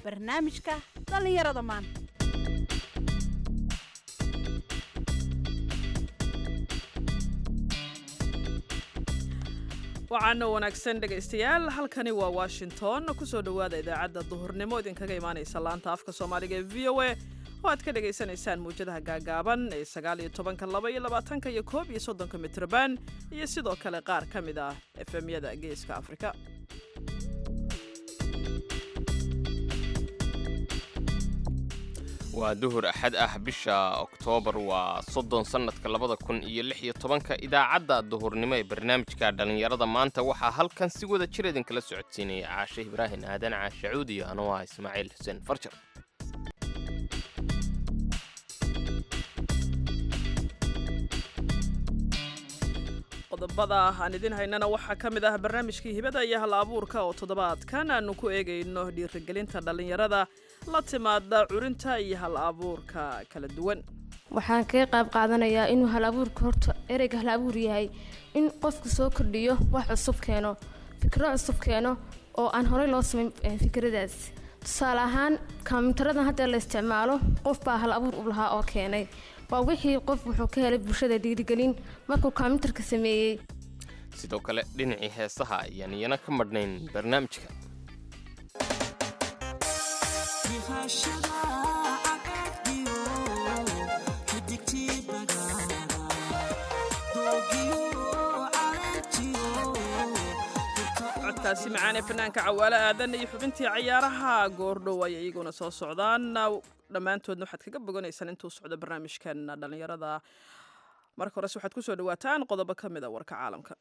barnaamijka dhallinyarada maanta waxaana wanaagsan dhegaystayaal halkani waa washington kusoo dhowaada idaacadda duhurnimo idinkaga imaanaysa laanta afka soomaaliga ee v o a oo aad ka dhagaysanaysaan mawjadaha gaagaaban ee sagaal iyo tobanka laba iyo labaatanka iyo koob iyo soddonka mitrban iyo sidoo kale qaar ka mid ah efemyada geeska afrika waa duhur axad ah bisha oktoobar waa soddon sannadka labada kun iyo lix iyo tobanka idaacadda duhurnimo ee barnaamijka dhallinyarada maanta waxaa halkan si wada jir idinkala socodsiinaya caashe ibraahin aadan caashacuud iyo anuu ah ismaaciil xuseen farjar qodobada aan idin haynana waxaa ka mid ah barnaamijkii hibada iyo hal abuurka oo toddobaadkan aanu ku eegayno dhiirigelinta dhallinyarada la timaada curinta iyo hal abuurka kala duwan waxaan kaga qayb qaadanayaa inuu hal abuurka horta ereyga hal abuur yahay in qofku soo kordhiyo wax cusub keeno fikro cusub keeno oo aan horey loo samayn fikradaas tusaale ahaan kombiyuutaradan hadda la isticmaalo qof baa hal abuur u lahaa oo keenay waa wixii qof wuxuu ka helay bulshada dhiirigelin markuu kombiyuutarka sameeyey sidoo kale dhinacii heesaha ayaan iyana ka madhnayn barnaamijka codkaasi macaan ee fanaanka cawaale aadan iyo xubintii cayaaraha goordhow ay iyaguna soo socdaan dhammaantoodna waxaad kaga boganaysaan intuu socdo barnaamijkan dhallinyarada marka horese waxaad kusoo dhawaataan qodobo ka mid a warka caalamka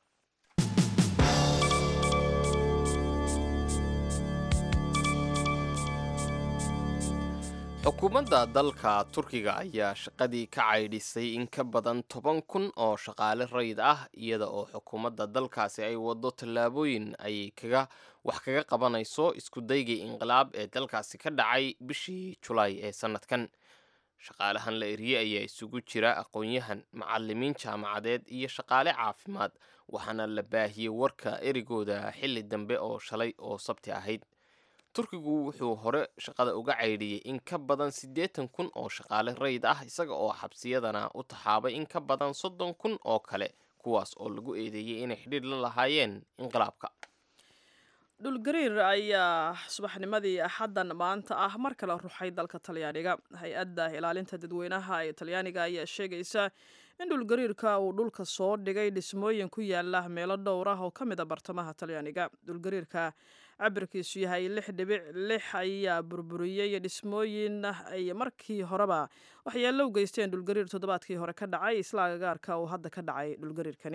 xukuumadda dalka turkiga ayaa shaqadii ka caydhisay in ka badan toban kun oo shaqaale rayid ah iyada oo xukuumadda dalkaasi ay waddo tallaabooyin ay kaga wax kaga qabanayso iskudaygii inqilaab ee dalkaasi ka dhacay bishii julaay ee sannadkan shaqaalahan la eriyey ayaa isugu jira aqoon-yahan macalimiin jaamacadeed iyo shaqaale caafimaad waxaana la baahiyey warka erigooda xilli dambe oo shalay oo sabti ahayd turkigu wuxuu hore shaqada uga caydhiyey in ka badan siddeetan kun oo shaqaale rayid ah isaga oo xabsiyadana u taxaabay in ka badan soddon kun oo kale kuwaas oo lagu eedeeyey inay xidhiir la lahaayeen inqilaabka dhulgariir ayaa subaxnimadii axaddan maanta ah mar kale ruxay dalka talyaaniga hay-adda ilaalinta dadweynaha ee talyaaniga ayaa sheegaysa in dhulgariirka uu dhulka soo dhigay dhismooyin ku yaala meelo dhowr ah oo ka mid a bartamaha talyaaniga dhulgariirka cabirkiisu yahay lix dhibic lix ayaa burburiyey dhismooyin ay markii horeba waxyeello u geysteen dhulgariir toddobaadkii hore ka dhacay isla agagaarka uu hadda ka dhacay dhulgariirkani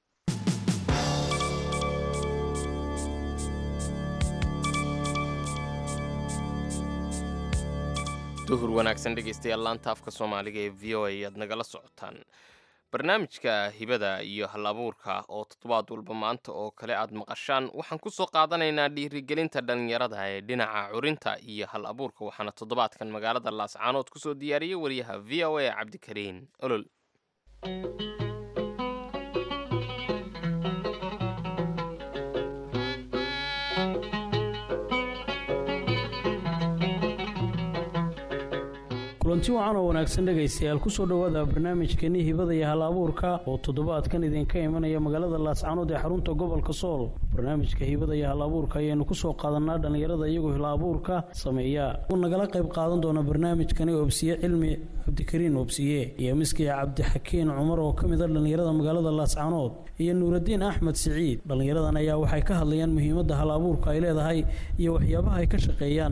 duhur wanaagsan dhegaystayaal laanta afka soomaaliga ee v o a ayaad nagala socotaan barnaamijka hibada iyo hal abuurka oo toddobaad walba maanta oo kale aad maqashaan waxaan ku soo qaadanaynaa dhiirigelinta dhallinyarada ee dhinaca curinta iyo hal abuurka waxaana toddobaadkan magaalada laascaanood kusoo diyaariyey wariyaha v o a cabdikariin olol kulanti wacan oo wanaagsan dhegaystayaal kusoo dhowaada barnaamijkeeni hibada iyo hal abuurka oo toddobaadkan idinka imanaya magaalada laascaanood ee xarunta gobolka sool barnaamijka hibada iyo hal abuurka ayaynu kusoo qaadanaa dhallinyarada iyagoo hal abuurka sameeya uu nagala qayb qaadan doona barnaamijkani obsiye cilmi cabdikariin obsiye iyo miskiya cabdixakiin cumar oo ka mid a dhallinyarada magaalada laascaanood iyo nuuradiin axmed siciid dhallinyaradan ayaa waxay ka hadlayaan muhiimadda hal abuurka ay leedahay iyo waxyaabaha ay ka shaqeeyaan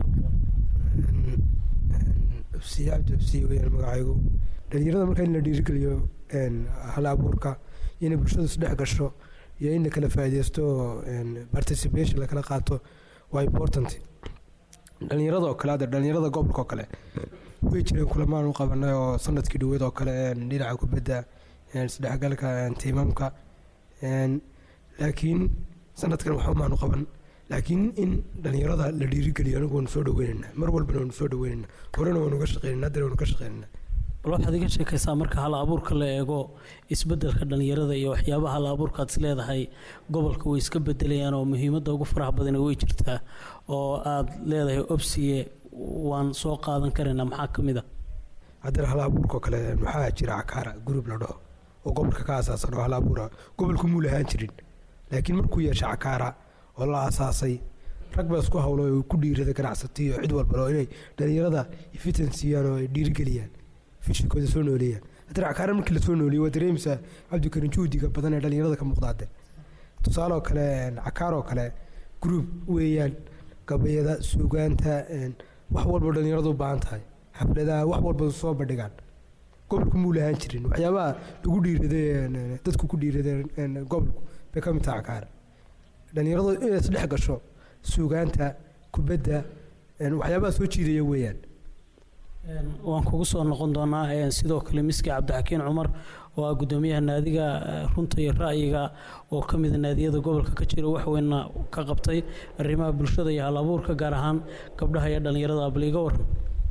abdi absiye weyaan magacaygu dhalinyarada marka in la dhiirigeliyo hal abuurka iyo inay bulshadu isdhex gasho iyo in la kala faaideysto participation lakala qaato waa important dhalinyarada oo kale hadda dhalinyarada gobolka oo kale way jireen kulamaan u qabanay oo sanadkii dhaweed oo kale dhinaca kubadda isdhexgalka tiimamka laakiin sanadkan waxumaan u qaban laakiin in dhalinyarada la dhiirigeliyo anigu waanu soo dhaweynayna mar walbana waanu soo dhaweynayna horena waanu ka shaqeynayna haddana waanu ka shaqeynayna bal waxaad iga sheekaysaa marka hal abuurka la eego isbeddelka dhallinyarada iyo waxyaabaha hal abuurkaad is leedahay gobolka way iska bedelayaan oo muhiimadda ugu faraha badani way jirtaa oo aad leedahay obsiye waan soo qaadan karaynaa maxaa ka mid a haddana hal abuurkao kale waxaa jira cakaara gurub la dhaho oo gobolka ka asaasan oo hal abuura gobolku muu lahaan jirin laakiin markuu yeesha cakaara oo la asaasay rag baa isku hawlo oo ku dhiirada ganacsatiyo cid walba oo inay dhalinyarada fitan siiyaan oo ay dhiirigeliyaan fishikooda soo nooleeyaan haddana cakaara markii lasoo nooleeyey waa dareemaysaa cabdikarin juhdiga badan ee dhalinyarada ka muuqdaade tusaale oo kale cakaar oo kale group weeyaan gabayada suugaanta wax walba dhalinyaradu u baahan tahay xafladaha wax walba soo bandhigaan gobolku muu lahaan jirin waxyaabaha lagu dhiiraday dadku ku dhiiradeen gobolku bay ka mid tahay cakaar dhalinyaradu inay isdhex gasho suugaanta kubadda waxyaabaha soo jiidaya weeyaan waan kugu soo noqon doonaa sidoo kale miski cabdixakiin cumar oo ah guddoomiyaha naadiga runta iyo ra'yiga oo ka mida naadiyada gobolka ka jira waxweyna ka qabtay arrimaha bulshada iyo hal abuurka gaar ahaan gabdhaha iyo dhallinyarada abaliiga waran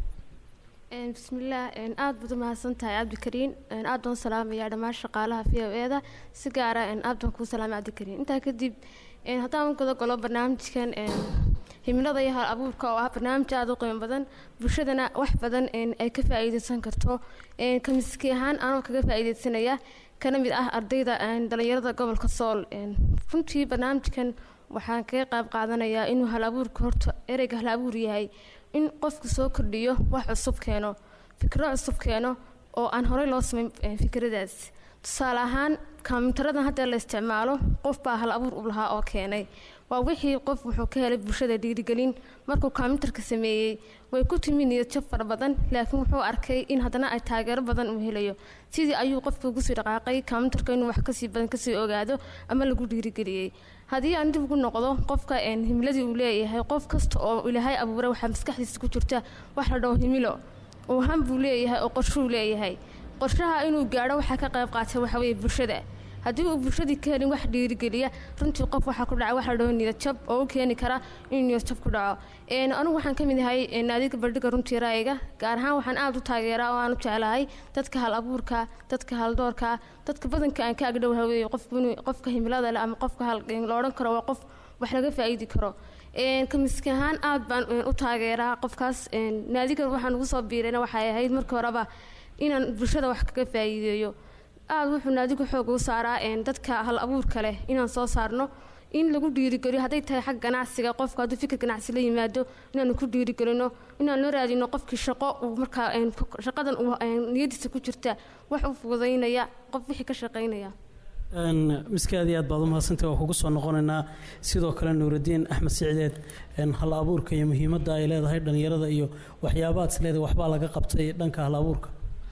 bismillaah aada baad u mahadsan tahay cabdikariin aad baan u salaamayaa dhammaan shaqaalaha v o e da si gaara aad baan kuu salaamay cabdikariin intaa kadib haddaan guda galo barnaamijkan himilada iyo hal abuurka oo ah barnaamij aada u qiimo badan bulshadana wax badan ay ka faa-iideysan karto kamiski ahaan anoo kaga faa-iideysanaya kana mid ah ardayda dhalinyarada gobolka sool runtii barnaamijkan waxaan kaga qayb qaadanayaa inuu hal abuurka horta ereyga hal abuur yahay in qofku soo kordhiyo wax cusub keeno fikro cusub keeno oo aan horey loo samayn fikradaas tusaale ahaan kombiyuutaradan hadda la isticmaalo qof baa hal abuur u lahaa oo keenay waa wixii qof wuxuu ka helay bulshada dhiirigelin markuu kombiyuutarka sameeyey way ku timi niyadjab fara badan laakiin wuxuu arkay in haddana ay taageero badan uu helayo sidii ayuu qofka ugu sii dhaqaaqay kombiyuutarka inuu wax kasii badan kasii ogaado ama lagu dhiirigeliyey haddii aan dib ugu noqdo qofka himiladii uu leeyahay qof kasta oo ilaahay abuuray waxaa maskaxdiisa ku jirta wax la dhaho himilo uu han buu leeyahay oo qorshuu leeyahay qorshaha inuu gaadho waxaa ka qayb qaatay waxa weeye bulshada haddii uu bulshadii ka helin wax dhiirigeliya runtii qof waxaa ku dhaca waxa la dhaho niyadjab oo u keeni kara inuu niyadjab ku dhaco anigu waxaan ka mid ahay naadiga bandhiga runtii ra'yiga gaar ahaan waxaan aada u taageeraa oo aan u jeclahay dadka hal abuurka dadka haldoorka dadka badanka aan ka agdhow haweeye qofku inuu qofka himilada leh ama qofka hal la odhan karo waa qof wax laga faa'iidi karo kamiski ahaan aada baan u taageeraa qofkaas naadigan waxaan ugu soo biirayna waxay ahayd markii horeba inaan bulshada wax kaga faa'iideeyo aada wuxuu naadigu xoog u saaraa dadka hal abuurka leh inaan soo saarno in lagu dhiirigeliyo hadday tahay xag ganacsiga qofka hadduu fikir ganacsi la yimaado inaanu ku dhiirigelino inaan loo raadino qofkii shaqo uu markaa shaqadan uu niyadiisa ku jirta wax u fududaynaya qof wixii ka shaqaynaya miskaadi aad baad u mahadsantay waa kugu soo noqonaynaa sidoo kale nuuraddiin axmed sicdeed hal abuurka iyo muhiimadda ay leedahay dhallinyarada iyo waxyaabaad is leedahay waxbaa laga qabtay dhanka hal abuurka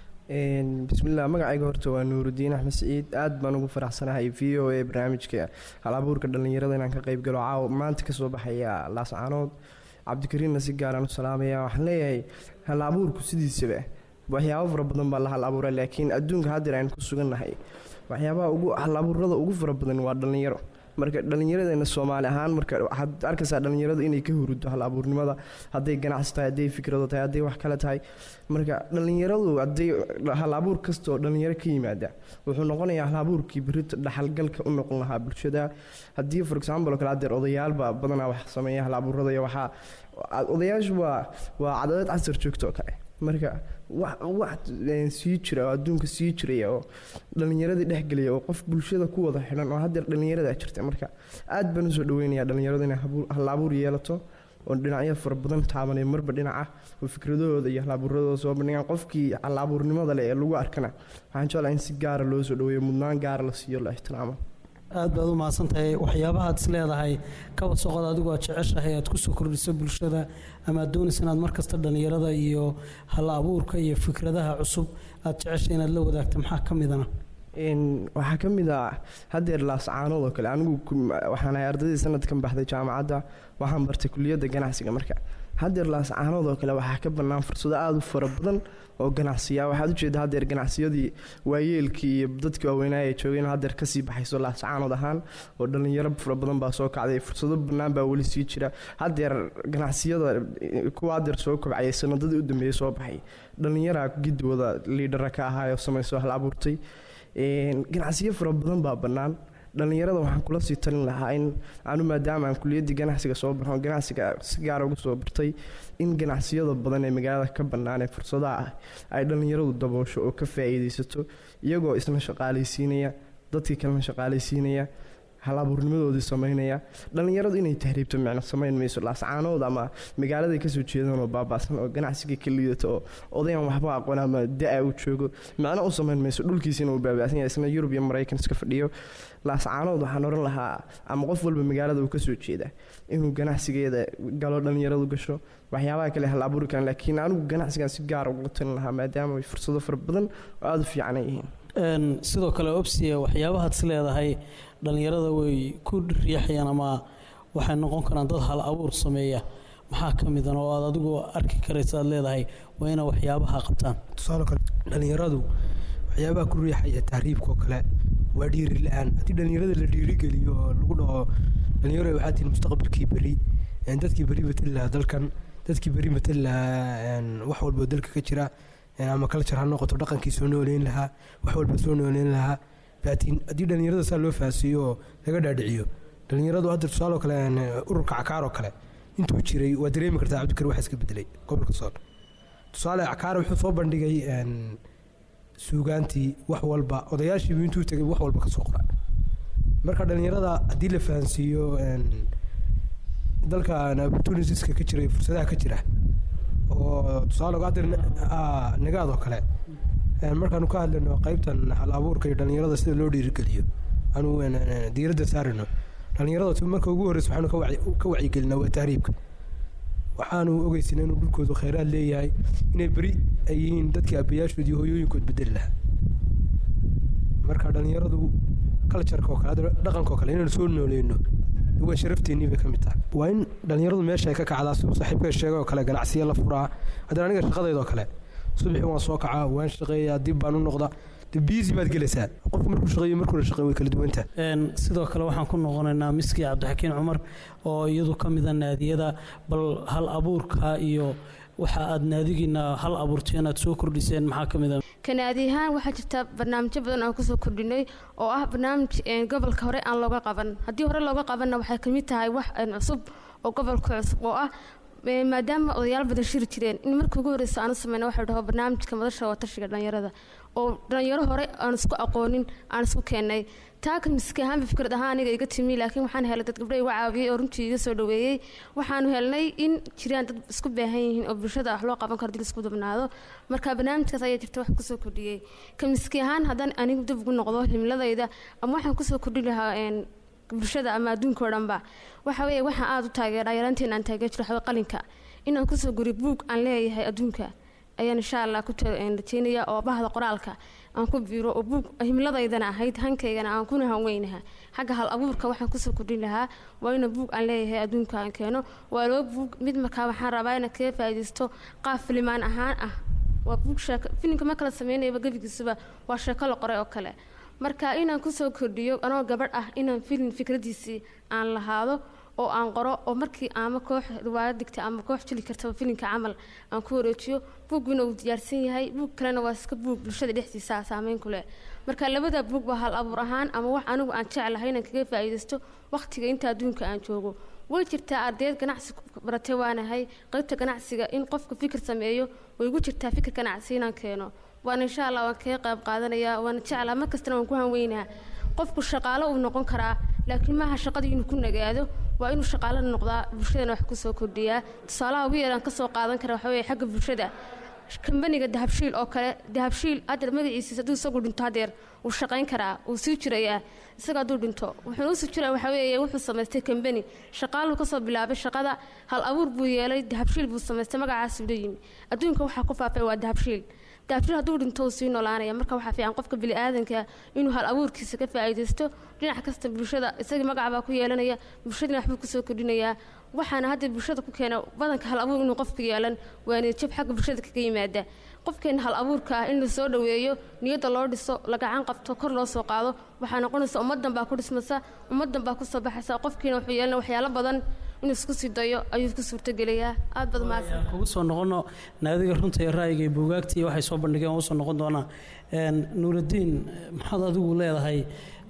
bismillaah magacayga horta waa nuurudiin axmed siciid aad baan ugu faraxsanahay v o a barnaamijka hal abuurka dhallinyarada inaan ka qayb galo caawa maanta kasoo baxaya laascaanood cabdikariinna si gaaraan u salaamaya waxaan leeyahay hal abuurku sidiisaba waxyaabo fara badan baa la hal abuura laakiin adduunka haddeer aynu ku sugannahay waxyaabaha ugu hal abuurada ugu fara badan waa dhallinyaro marka dhallinyaradeena soomaali ahaan marka waxaad arkaysaa dhallinyaradu inay ka hurudo hal abuurnimada hadday ganacsi tahay hadday fikrado tahay hadday wax kale tahay marka dhallinyaradu hadday hal abuur kasta oo dhallinyaro ka yimaada wuxuu noqonayaa hal abuurkii berita dhaxalgalka u noqon lahaa bulshada haddii for example oo kale haddeer odayaalba badanaa wax sameeya hal abuurada iyo waxaa odayaashu waa waa cadadeed casar joogto oo kale marka wax wax sii jira oo adduunka sii jiraya oo dhallinyaradii dhexgelaya oo qof bulshada ku wada xidhan oo haddeer dhallinyarada jirta marka aad baan usoo dhaweynayaa dhallinyaradu inay hal abuur yeelato oo dhinacyo fara badan taabanay marba dhinaca oo fikradahooda iyo hal abuuradooda soo bandhigaan qofkii hal abuurnimada leh ee lagu arkana waxaan jeclahay in si gaara loo soo dhaweeyo mudnaan gaara la siiyo la ixtiraamo aad baad u mahadsantahay waxyaabahaad is leedahay kaba soqod adigu aad jeceshahay aad kusoo kordhiso bulshada ama aad doonaysa inaad markasta dhallinyarada iyo hal abuurka iyo fikradaha cusub aad jeceshay inaad la wadaagto maxaa ka midana waxaa ka mid ah haddeer laascaanood oo kale anigu waxaan ahay ardaydii sanadkan baxday jaamacadda waxaan bartay kuliyadda ganacsiga marka haddeer laascaanood oo kale waxaa ka bannaan fursado aada u fara badan oo ganacsiya waxaad ujeeda haddeer ganacsiyadii waayeelkii iyo dadkii waaweynaa ay joogeen haddeer kasii baxayso laascaanood ahaan oo dhallinyaro fara badan baa soo kacday fursado bannaan baa weli sii jira haddeer ganacsiyada kuwa haddeer soo kobcayay sanadadii u dambeeyey soo baxay dhallinyaraa gidwada liidhara ka ahaayoo samayso hal abuurtay ganacsiyo fara badan baa bannaan dhallinyarada waxaan kula sii talin lahaa in anu maadaama aan kuliyaddii ganacsiga soo baxo ganacsiga si gaara ugu soo bartay in ganacsiyada badan ee magaalada ka bannaan ee fursadaha ah ay dhallinyaradu daboosho oo ka faa'iidaysato iyagoo isna shaqaalaysiinaya dadkii kalena shaqaalaysiinaya hal abuurnimadoodii samaynaya dhallinyaradu inay tahriibto micno samayn mayso laascaanood ama magaaladay kasoo jeedaan oo baaba'san oo ganacsiga ka liidato oo odayan waxba aqoon ama da-a u joogo micno u samayn mayso dhulkiisina uu baaba'san yahay isna yurub iyo maraykan iska fadhiyo laascaanood waxaan oran lahaa ama qof walba magaalada uu kasoo jeeda inuu ganacsigeeda galo dhallinyaradu gasho waxyaabaha kale hal abuuri karaan laakiin anigu ganacsigan si gaara uga talin lahaa maadaama ay fursado fara badan oo aada u fiican ay yihiin Een, sidoo kale obsiya waxyaabahaad is leedahay dhallinyarada way ku riixayaan ama waxay noqon karaan dad hal abuur sameeya maxaa ka midan oo aad adigu arki karaysa aad leedahay waa inay waxyaabaha qabtaan tusaale kale dhallinyaradu waxyaabaha ku riixaya tahriibka oo kale waa dhiiri la-aan haddii dhallinyarada la dhiirigeliyo oo lagu dhaho dhalinyaro waxaa tihin mustaqbalkii beri een, dadkii beri matali lahaa dalkan dadkii beri matali lahaa een, wax walba oo dalka ka jira een, ama culture ha noqoto dhaqankii soo nooleyn lahaa wax walba soo nooleyn lahaa laakiin haddii dhallinyarada saa loo fahansiiyo oo laga dhaadhiciyo dhallinyaradu hadda tusaale oo kale een, ururka cakaar oo kale intuu jiray waa dareemi kartaa cabdikari waxa iska bedelay gobolka sool tusaale cakaar wuxuu soo bandhigay een, suugaantii wax walba odayaashiibu intuu tegay wax walba ka soo qora marka dhallinyarada haddii la fahansiiyo een, dalkan opportunitieska ka jira iyo fursadaha ka jira oo tusaale uga hadir nagaad oo kale een, markaanu ka hadlayno qaybtan hal abuurka iyo dhallinyarada sida loo dhiirigeliyo anu een, een, diiradda saarino dhallinyarada tu- marka ugu horreysa waxaanu ka wacyi- ka wacyigelinaa waa tahriibka waxaanu ogeysinaa inuu dhulkoodu kheyraad leeyahay inay beri ay yihiin dadkii aabbayaashood iyo hooyooyinkood bedeli lahaa marka dhallinyaradu cultureka oo kale hadda dhaqanka oo kale inaynu soo nooleyno waa sharafteenii bay ka mid tahay waa in dhallinyaradu meesha ay ka kacdaa siduu saaxiibka sheegay oo kale ganacsiyo la furaa haddana aniga shaqadayda oo kale subaxii waan soo kacaa waan shaqeeyaa dib baan u noqda de biisi baad gelaysaa qofku markuu shaqeeyo markuuna shaqeyn way kala duwantaha Een, sidoo kale waxaan ku noqonaynaa miski cabdixakiin cumar oo iyadu ka mida naadiyada bal hal abuurka iyo waxa aad naadigiina hal abuurteen aad soo kordhiseen maxaa ka mid a kanaadi ahaan waxaa jirta barnaamijyo badan aan kusoo kordhinay oo ah barnaamij een, gobolka hore aan looga qaban haddii hore looga qabanna waxay ka mid tahay wax een, cusub oo gobolka cusub oo ah een, maadaama odayaal badan shiri jireen in markii ugu horreysa aan u sameyna waxa la dhaho barnaamijka madasha watashiga dhalinyarada oo dhalinyaro hore aan isku aqoonin aan isku keenay taa ka miski ahaanba fikrad ahaan aniga iga timi laakiin waxaan helay dad gabdho iga caawiyey oo runtii iga soo dhaweeyey waxaanu helnay in jiraan dad isku baahan yihiin oo bulshada wax loo qaban karo dil isku dubnaado marka barnaamijkaas ayaa jirta wax kusoo kordhiyey ka miski ahaan haddaan anigu dib ugu noqdo himladayda ama waxaan kusoo kordhi lahaa een, bulshada ama adduunka oo dhanba waxa weeye waxaan aada u taageeraa yaraanteena aan taageer jiro waxaweye qalinka inaan kusoo guri buug aan leeyahay adduunka ayaan insha allah ku ta- een, rajeynaya oo bahda qoraalka aan ku biiro oo buug himladaydana ahayd hankaygana aan kuna hanweynaha xagga hal abuurka waxaan kusoo kordhin lahaa waa ina buug aan leeyahay adduunka aan keeno waa loo buug mid markaa waxaan rabaa inaan kaga faa'iidaysto qaab filimaan ahaan ah waa buug sheeko filimka ma kala sameynayaba gebigiisuba waa sheeko la qoray oo kale marka inaan kusoo kordhiyo anoo gabadh ah inaan filim fikradiisii aan lahaado oo aan qoro oo markii ama koox riwaayad digta ama koox jili kartaba filimka camal aan ku wareejiyo buuggiina uu diyaarsan yahay buug kalena waa iska buug bulshada dhexdiisa ah saameyn ku leh marka labada buug waa hal abuur ahaan ama wax anigu aan jeclahay inaan kaga faa'iidaysto waqtiga inta adduunka aan joogo way jirtaa ardayd ganacsi baratay waanahay qaybta ganacsiga in qofku fikir sameeyo way igu jirtaa fikir ganacsi inaan keeno waana insha allah waan kaga qayb qaadanayaa waana jeclaa mar kastana waan ku hanweynaa qofku shaqaalo uu noqon karaa laakiin maaha shaqadii inuu ku nagaado waa inuu shaqaalo noqdaa bulshadana wax kusoo kordhiyaa tusaalaha ugu yaraan kasoo qaadan kara waxa weeye xagga bulshada kambaniga dahabshiil oo kale dahabshiil haddeer magaciisa hadduu isagu dhinto haddeer wuu shaqayn karaa wuu sii jirayaa isaga hadduu dhinto wuxuuna usii jiraya waxa weeye wuxuu samaystay kambani shaqaaluu kasoo bilaabay shaqada hal abuur buu yeelay dahabshiil buu samaystay magacaasuu la yimi adduunka waxaa ku faafay waa dahabshiil dahabshiil hadduu dhinto uu sii noolaanaya marka waxaa fiican qofka bini'aadanka inuu hal abuurkiisa ka faa'iidaysto dhinac kasta bulshada isagii magac baa ku yeelanaya bulshadina waxbuu kusoo kordhinayaa waxaana hadda bulshada ku keena badanka hal abuur inuu qofku yeelan waa niyadjab xagga bulshada kaga yimaada qofkeena hal abuurka ah in la soo dhoweeyo niyadda loo dhiso la gacan qabto kor loo soo qaado waxaa noqonaysa ummaddan baa ku dhismasa ummaddan baa kusoo baxaysa qofkiina wuxuu yeelanaya waxyaalo badan inuu isku sii dayo ayuu ku suurtogelayaa aad baad mahadsan Aan kugu soo noqono naadiga runta iyo ra'yiga iyo buugaagta iyo waxay soo bandhigeen waan usoo noqon doonaa Een, nuuraddiin maxaad adigu leedahay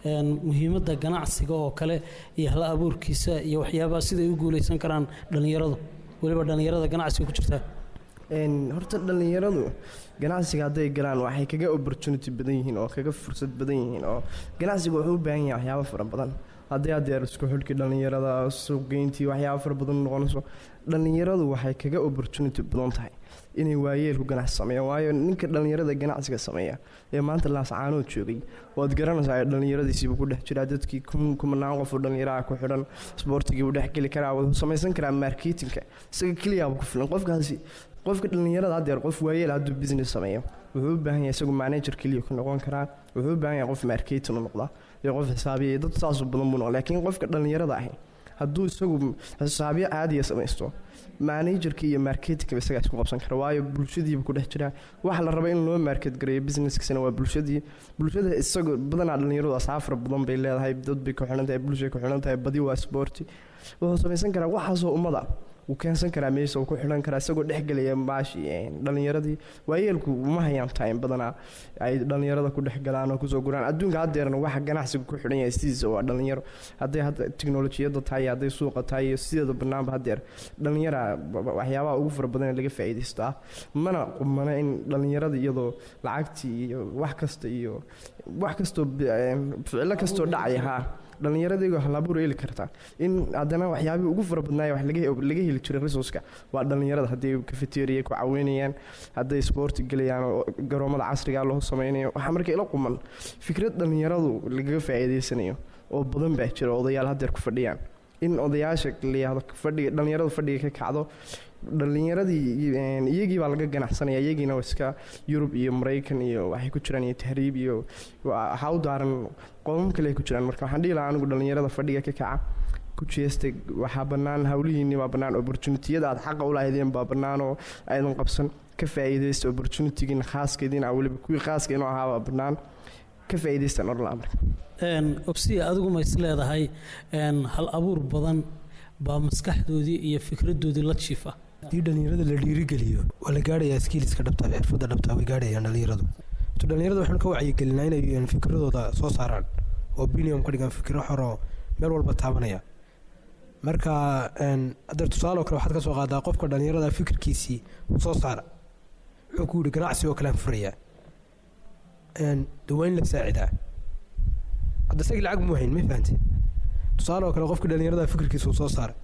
een, muhiimadda ganacsiga oo kale iyo hal abuurkiisa iyo waxyaabaha siday u guuleysan karaan dhallinyaradu weliba dhallinyarada ganacsiga ku jirta Een, horta dhallinyaradu ganacsiga hadday galaan waxay kaga opportunity badan yihiin oo kaga fursad badan yihiin oo ganacsiga wuxuu u baahan yahay waxyaabo fara badan haddii adeer isku xidhkii dhallinyarada suuqgeyntii waxyaabo fara badan noqonayso dhallinyaradu waxay kaga opportunity badan tahay inay waayeelku ganacsi sameeyaan waayo ninka dhallinyarada ganacsiga sameeya ee maanta laascaanood joogay waad garanaysaa ee dhallinyaradiisiiba ku dhex jiraa dadkii kun- kumanaan qof oo dhallinyaraha ku xidhan isboortigii uu dhex geli karaa wuxuu samaysan karaa marketingka isaga keliyaaba ku filan qofkaasi qofka dhallinyarada haddeer qof waayeel hadduu business sameeyo wuxuu u baahan yahay isagu manager keliya ku noqon karaa wuxuu u baahan yahay qof marketing u noqda iyo qof xisaabiya iyo dad saasoo badan buu noqda laakiin qofka dhallinyarada ahi hadduu isagu xisaabyo caadiya samaysto managerka iyo marketingka isagaa isku qabsan kara waayo bulshadiiba ku dhex jiraa waxa la raba in loo market gareeyo businesskasina waa bulshadii bulshada isagoo badanaa dhallinyaradu asaafar badan bay leedahay dad bay ku xidhan tahay bulshay ku xidhan tahay badi waa sporti wuxuu samaysan karaa waxaasoo ummada wuu keensan karaa meesha uu ku xidhan karaa isagoo dhexgelaya maashi dhallinyaradii waayeelku uma hayaan time badanaa ay dhallinyarada ku dhex galaan oo kusoo guraan adduunka haddeerna waxa ganacsiga ku xidhan yahay sidiisa waa dhallinyaro hadday hadda tiknolojiyadda tahay hadday suuqa tahay iyo sideeda banaanba haddeer dhallinyara waxyaabaha ugu fara badan ee laga faa'iidaysto ah mana qumana in dhallinyarada iyadoo lacagtii iyo wax kasta iyo wax kastoo ficilo kastoo dhacaya haa dhallinyaradaygo halabuur heli kartaa in haddana waxyaabihii ugu fara badnaaya wax laga laga heli jiray resourceka waa dhallinyarada hadday cafeteria ku caweynayaan hadday sport gelayaan oo garoomada casriga loo sameynayo waxaa marka ila quman fikrad dhallinyaradu lagaga faa'iidaysanayo oo badan baa jira odayaal haddeer ku fadhiyaan in odayaasha la yihahdo fadhiga dhallinyaradu fadhiga ka kacdo dhallinyaradii iyagii baa laga ganacsanaya iyagiina iska yurub iyo maraykan iyo waxay ku jiraan iyo tahriib iyo waxaa u daaran qoomam kale ay ku jiraan marka waxaan dhihi lahaa anigu dhallinyarada fadhiga ka kaca ku jeesta waxaa bannaan hawlihiinni baa bannaan opportunitiyada aad xaqa u lahaydeen baa bannaan oo aydan qabsan ka faa'iidaysta opportunitygiina khaaskeediina weliba kuwii khaaska inuu ahaa baa bannaan ka faa'iidaystaan orlaa marka obsiya adigu ma is leedahay hal abuur badan baa maskaxdoodii iyo fikradoodii la jiifa haddii dhallinyarada la dhiirigeliyo waa la gaadhayaa skiiliska dhabta xirfadda dhabta way gaadhayaan dhallinyaradu to dhallinyarada waxaanu ka wacyigelinaa inay fikradooda soo saaraan oo opinion ka dhigaan fikro xoroo meel walba taabanaya marka hadeer tusaaloo kale waxaad ka soo qaadaa qofka dhallinyarada fikirkiisii soo saara wuxuu ku yidhi ganacsi oo kalean furayaa dawayn la saacidaa hadda isagii lacag muu hayn ma fahante tusaale oo kale qofka dhallinyarada fikirkiisa uu soo saara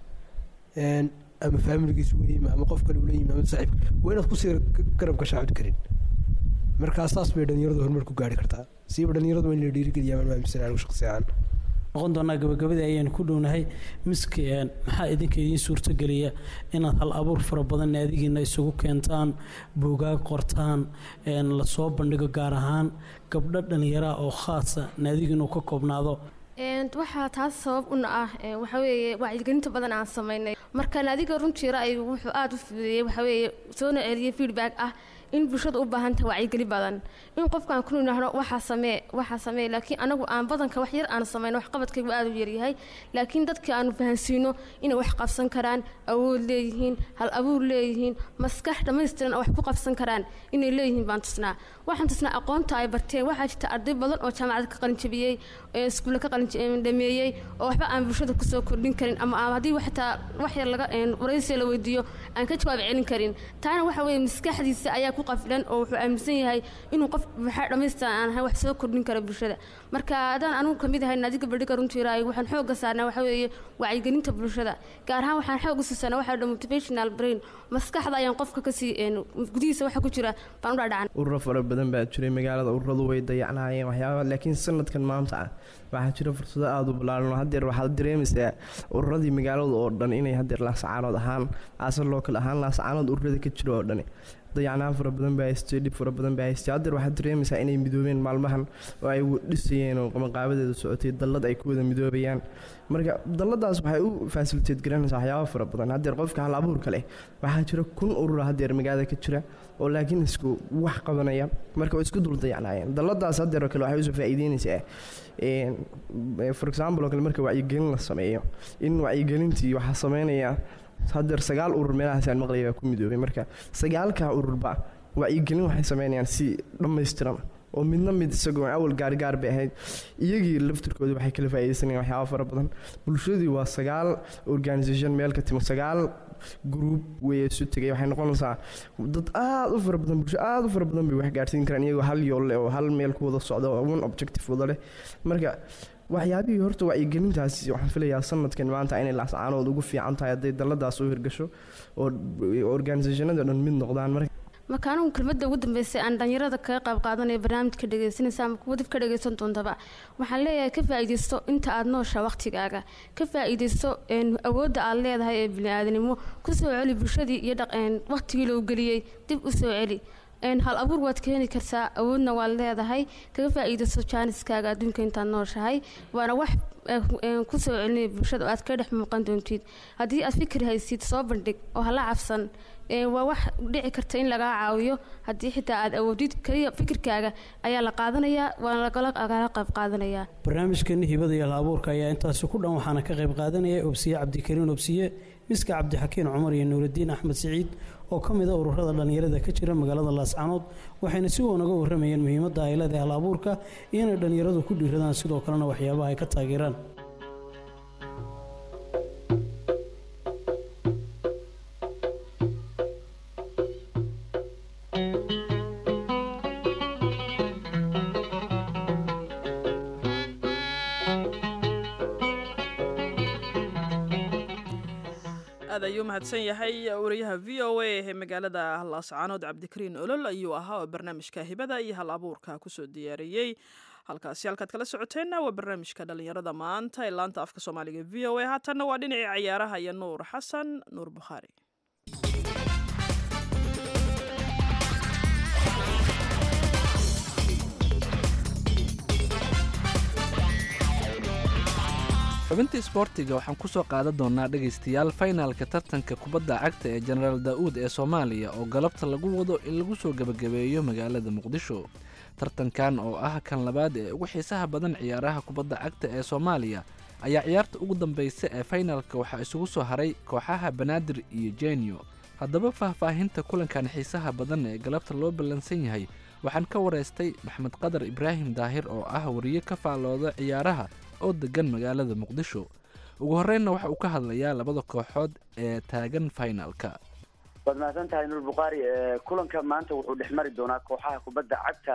ama faamiligiisa uu yimi ama qof kale uu la yimi ama saaxiibka waa inaad kusii garab gashaa cod karin markaa saas bay dhallinyaradu horumar ku gaari kartaa siiba dhallinyaradu waa in la dhiirigeliyaa maan aaminsan anigu shaqsi ahaan noqon doonaa gabagabadii ayaynu ku dhownahay miski maxaa idinka idiin suurtogeliya inaad hal abuur fara badan naadigiina isugu keentaan buugaag qortaan lasoo bandhigo gaar ahaan gabdho dhallinyaraha oo khaasa naadigiinu ka koobnaado waxaa taas sabab una ah waxa weeye wacyigelinta badan aan samaynay marka naadiga runtii ra'yigu wuxuu aada u fududeeyey waxa weeye soona celiyey feedback ah in bulshada u baahan tahay wacyigeli badan in qofkaan ku nidhaahno waxaa samee waxaa samee laakiin anagu aan badanka wax yar aan samayno waxqabadkaygu aada u yaryahay laakiin dadka aanu fahansiino inay wax qabsan karaan awood leeyihiin hal abuur leeyihiin maskax dhammaystiran oo wax ku qabsan karaan inay leeyihiin baan tusnaa waxaan tusnaa aqoonta ay barteen waxaa jirta arday badan oo jaamacad ka qalinjabiyey iskuulle ka qalindameeyey oo waxba aan bulshada kusoo kordhin karin ama haddii xataa wax yar laga waraysiga la weydiiyo aan ka jawaab celin karin taana waxa weeye maskaxdiisa ayaa ku qafilan oo wuxuu aaminsan yahay inuu qof waxaa dhammaystiran aan ahay wax soo kordhin kara bulshada marka haddaan anigu kamid ahay naadiga bandhiga runtii raay waxaan xooga saarnaa waxa weeye wacyigelinta bulshada gaar ahaan waxaan xooga siisanaa waxaa dha motivational brain maskaxda ayaan qofka kasii gudihiisa waxa ku jira baan u dhaadhacan ururo fara badan baa jiray magaalada ururadu way dayacnaayeen waxyaaba laakiin sanadkan maanta ah waxaa jira fursado aada u ballaaran oo haddeer waxaad dareemaysaa ururadii magaalada oo dhan inay haddeer laasacaanood ahaan aasar lookal ahaan laasacaanood ururada ka jira oo dhani dayacnaan fara badan baa haystay dhib fara badan baa haystay haddeer waxaad dareemaysaa inay midoobeen maalmahan oo ay dhisayeen oo qamaqaabadeeda socotay dallad ay ku wada midoobayaan marka dalladaas waxay u faasiliteed garanaysaa waxyaaba fara badan haddeer qofka hal abuurka leh waxaa jira kun urura haddeer magaalada ka jira oo laakiin isku wax qabanaya marka oo isku dul dayacnaayeen dalladaas haddeer oo kale waxay usoo faa'iideynaysaa for example oo kale marka wacyigelin la sameeyo in wacyigelintii waxaa sameynaya haddeer sagaal urur meelahaasaan maqlaya baa ku midoobay marka sagaalkaa ururba wacyigelin waxay sameynayaan si dhammaystiran oo midna mid isagoo awal gaargaar bay ahayd iyagii laftirkooda waxay kala faa'iidaysanayaan waxyaaba fara badan bulshadii waa sagaal organisation meel ka timo sagaal group way isu tegay waxay noqonaysaa dad aada u fara badan bulsho aada u fara badan bay wax gaarsiin karaan iyagoo hal yool leh oo hal meel ku wada socda oo one objective wada leh marka waxyaabihii horta wacyigelintaasi waxaan filayaa sanadkan maanta inay laascaanood ugu fiican tahay hadday dalladaas u hirgasho oo organisationada dhan mid noqdaan marka marka anigu kelmadda ugu dambeysay aan dhalinyarada kaga qayb qaadanaya barnaamijka dhegeysanaysa ama kuwa dib ka dhegeysan doontaba waxaan leeyahay ka faa'iidaysto inta aada noosha waqtigaaga ka faa'iidaysto awoodda aad leedahay ee bini-aadanimo kusoo celi bulshadii iyo waqtigii loo geliyey dib u soo celi hal abuur waad keeni kartaa awoodna waad leedahay kaga faa'iidaysto jaaniskaaga adduunka intaad nooshahay waana wax kusoo celinaya bulshada oo aad ka dhex muuqan doontid haddii aad fikir haysid soo bandhig oo hala cabsan waa wax dhici karta in lagaa caawiyo haddii xitaa aad awoodid kaliya fikirkaaga ayaa la qaadanayaa waana lagala qayb qaadanayaa barnaamijkeeni hibada iyo hal abuurka ayaa intaasi ku dhan waxaana ka qayb qaadanaya obsiye cabdikariin obsiye miska cabdixakiin cumar iyo nuuraddiin axmed siciid oo ka mid a ururada dhallinyarada ka jira magaalada laascaanood waxayna si wanaga warramayeen muhiimadda ay leedahay hal abuurka iyo inay dhallinyaradu ku dhiiradaan sidoo kalena waxyaabaha ay ka taageeraan aad ayuu mahadsan yahay wariyaha v o a ee magaalada laascaanood cabdikariin olol ayuu ahaa oo barnaamijka hibada iyo hal abuurka kusoo diyaariyey halkaasi halkaad kala socoteenna waa barnaamijka dhalinyarada maanta ee laanta afka soomaaliga v o a haatanna waa dhinacii cayaaraha iyo nuur xasan nuur bukhaari xubintii isboortiga waxaan ku soo qaadan doonaa dhegaystayaal faynaalka tartanka kubadda cagta ee jenaraal daa'uud ee soomaaliya oo galabta lagu wado in lagu soo gebagabeeyo magaalada muqdisho tartankan oo ah kan labaad ee ugu xiisaha badan ciyaaraha kubadda cagta ee soomaaliya ayaa ciyaarta ugu dambaysa ee faynaalka waxaa isugu soo haray kooxaha banaadir iyo jenyo haddaba faahfaahinta kulankan xiisaha badan ee galabta loo ballansan yahay waxaan ka waraystay maxmed qadar ibraahim daahir oo ah wariye ka faallooda ciyaaraha oo degan magaalada muqdisho ugu horreynna waxa uu ka hadlayaa labada kooxood ee taagan faynaalka waad mahadsan tahay nuur bukhaari kulanka maanta wuxuu dhex mari doonaa kooxaha kubadda cagta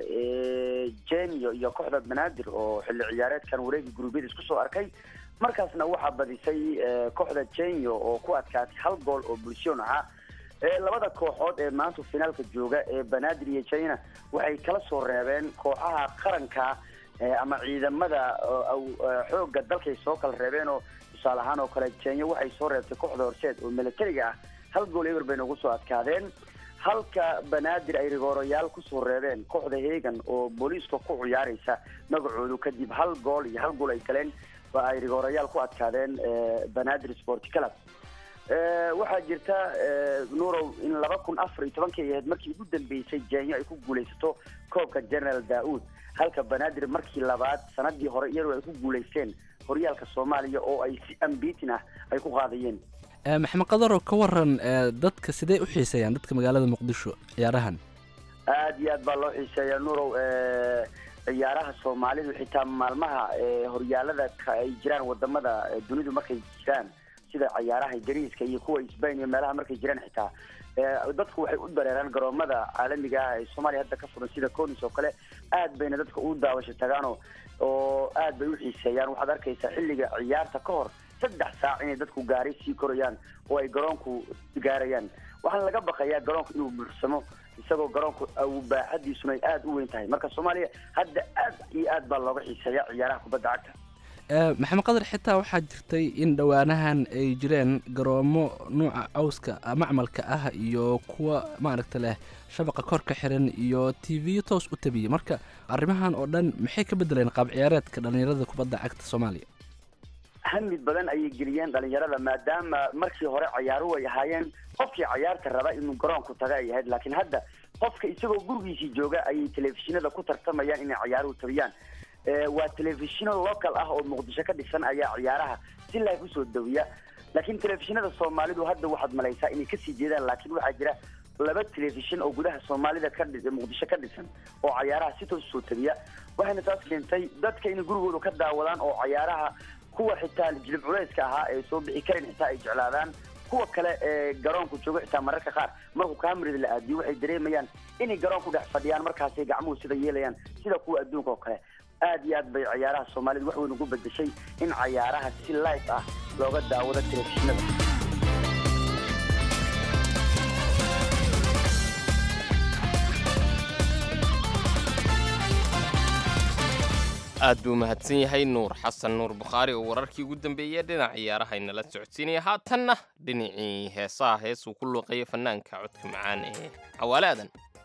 ee jenyo iyo kooxda banaadir oo xilli ciyaareedkan wareegi guruubyada isku soo arkay markaasna waxaa badisay kooxda jenyo oo ku adkaatay hal gool oo bulshoon ahaa labada kooxood ee maanta finaalka jooga ee banaadir iyo jena waxay kala soo reebeen kooxaha qaranka ama ciidamada xooga dalkay soo kala reebeen oo tusaale ahaan oo kale jenya waxay soo reebtay kooxda horseed oo militariga ah hal gool eber bay nagu soo adkaadeen halka banaadir ay rigoorayaal kusoo reebeen kooxda hegan oo booliiska ku ciyaaraysa magacoodu kadib hal gool iyo hal gool ay galeen ba ay rigoorayaal ku adkaadeen banaadir sport club waxaa jirta nuurow in laba kun afar iyo tobankii ahayd markii ugu dambeysay jenyo ay ku guulaysato koobka general daa'uud halka banaadir markii labaad sanadii hore iyadoo ay ku guulaysteen horyaalka soomaaliya oo ay si ambitin ah ay ku qaadayeen maxamed qadaroo ka waran dadka sidee u xiiseeyaan dadka magaalada muqdisho ciyaarahan aada iyo aad baa loo xiiseeyaa nuurow ciyaaraha soomaalidu xitaa maalmaha horyaalada ay jiraan wadamada dunidu markay jiraan sida ciyaaraha ingiriiska iyo kuwa sbain iyo meelaha markay jiraan xitaa dadku waxay u dareeraan garoomada caalamiga ah ee soomaaliya hadda ka furan sida conis oo kale aad bayna dadka u daawasho tagaano oo aad bay u xiiseeyaan waxaad arkaysaa xilliga ciyaarta ka hor saddex saac inay dadku gaari sii korayaan oo ay garoonku gaarayaan waxaana laga baqayaa garoonku inuu buuxsamo isagoo garoonku baaxadiisuna ay aada u weyn tahay marka soomaaliya hadda aad iyo aad baa looga xiiseeya ciyaaraha kubadda cagta maxamed qadar xitaa waxaa jirtay in dhowaanahan ay jireen garoomo nuuca cawska macmalka ah iyo kuwa maaragta leh shabaqa kor ka xiran iyo t v toos u tabiyey marka arrimahan oo dhan maxay ka bedeleen qaab ciyaareedka dhallinyarada kubadda cagta soomaaliya hamid badan ayay geliyeen dhalinyarada maadaama markii hore ciyaaruhu ay ahaayeen qofkii cayaarta raba inuu garoonku taga ay ahayd laakiin hadda qofka isagoo gurigiisii jooga ayay telefishinada ku tartamayaan inay ciyaaruhu tabiyaan waa telefishino local ah oo muqdisho ka dhisan ayaa ciyaaraha si live usoo dawiya laakiin telefishinada soomaalidu hadda waxaad malaysaa inay kasii jeedaan laakiin waxaa jira laba telefishin oo gudaha soomaalida ka dhi muqdisho ka dhisan oo cayaaraha si toos usoo tabiya waxayna taas keentay dadka inay gurigooda ka daawadaan oo cayaaraha kuwa xitaa jilib culeyska ahaa ee soo bixi karin xitaa ay jeclaadaan kuwa kale ee garoonku jooga xitaa mararka qaar markuu kaamirada la aadiyo waxay dareemayaan inay garoonku dhex fadhiyaan markaasay gacmuhu sida yeelayaan sida kuwa adduunka oo kale aad iyo aad bay cayaaraha soomaalida wax weyn ugu bedeshay in cayaaraha si live ah looga daawado telefishinada aad buu mahadsan yahay nuur xasan nuur bukhaari oo wararkii ugu dambeeyey dhinac ciyaaraha inala socodsiinaya haatanna dhinacii heesaha heesuu ku luuqeeya fanaanka codka macaan ee cawaale aadan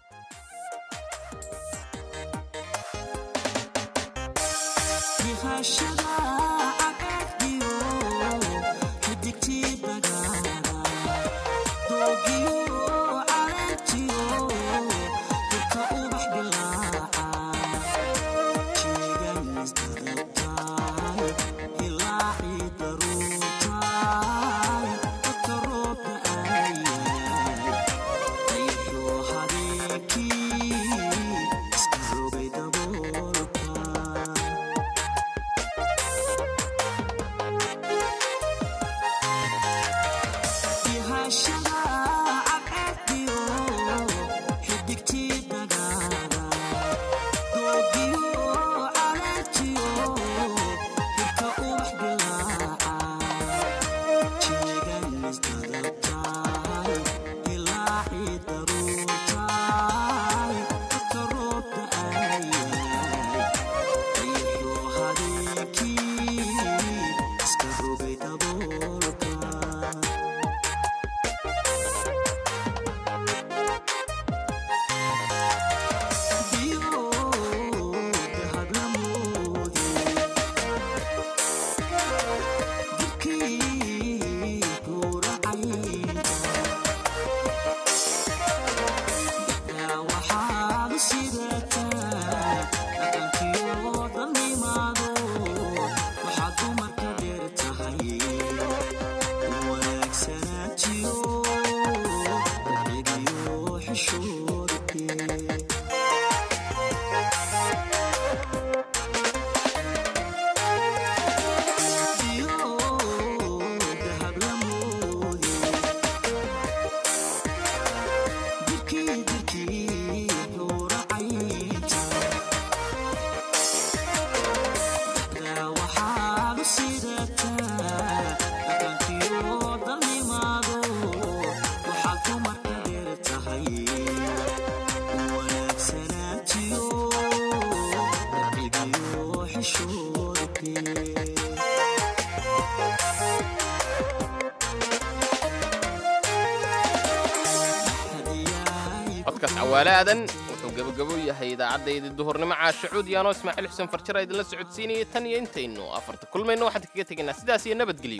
codkaas cawaale aadan wuxuu gebagabo yahay idaacaddaydii duhurnimo caashacuud yaanoo ismaaciil xuseen farjara idinla socodsiinayay tan iyo intaynu afarta kulmayno waxaan kaga tegaynaa sidaas iyo nabadgelyo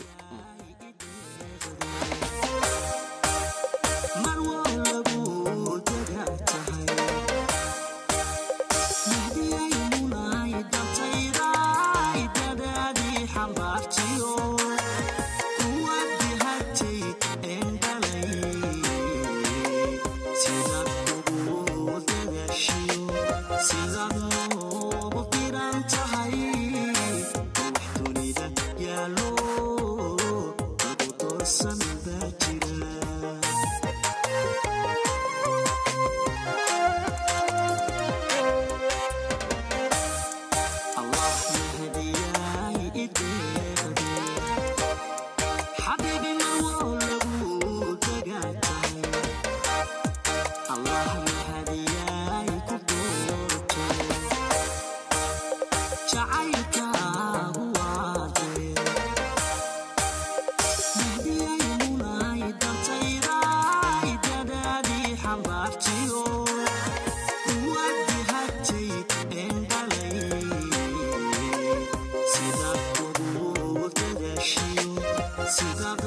Sida